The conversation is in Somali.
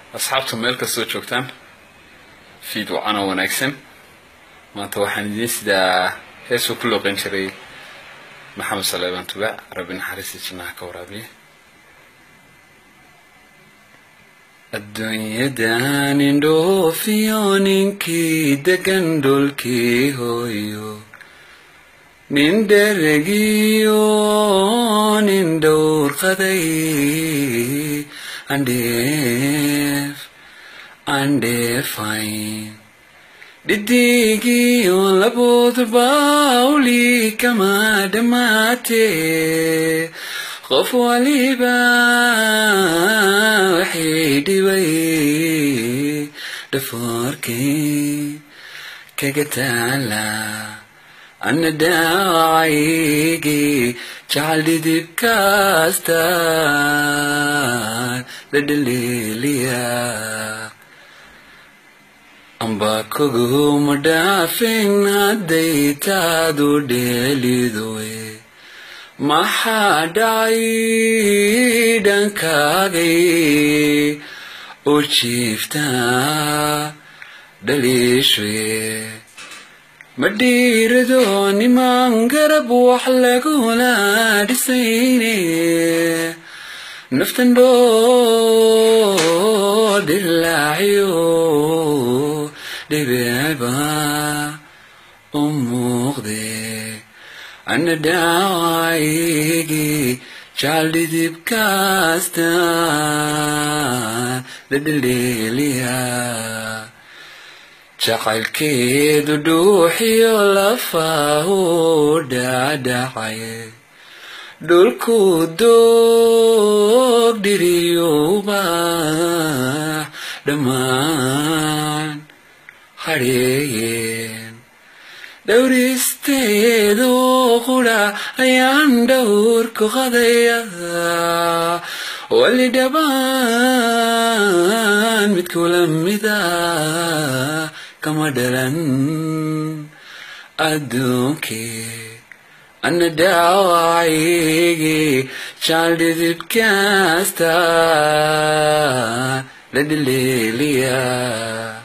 asxaabtu meel kastoo joogtaan fiid wacana wanaagsan maanta waxaan idiin sidaa heesuu ku looqan jiray maxamed saleebaan tubaac rabbi naxariista jinnaha ka waraabiya adduunyadan indhoofiyo ninkii degan dhulkii hooyo nin dheregiyo nin dhowrqaday andheef andheefayn dhidigiyo laboodba uli kama dhammaatee qof waliba waxay dhibay dhafoorkii kaga taala ana dhaawacaygii jacal dhidibkaastaan la dhaliiliya amba koguma dhaafin hadday taadu dheelidoe maxaa dhacay dhankaagay u jiiftaa dhaliishwe ma dhiirado niman garab wax lagula dhisayne naftan dhoo dhilaaciyo dhibeeba u muuqde ana dhaawaygii jacal dhidibkaastaan la dhaleeliya jacaylkeedu dhuuxiyo lafahu dhacdhacay dhulku doog dhiriyuba dhammaan hadheeyeen dhowristeedu qudha ayaan dhowrku qadaya wali dhabaan mid kula mida kama dhalan adduunkee ana dhaawacaygii jacal dhidibkaastaan la dhaleeliya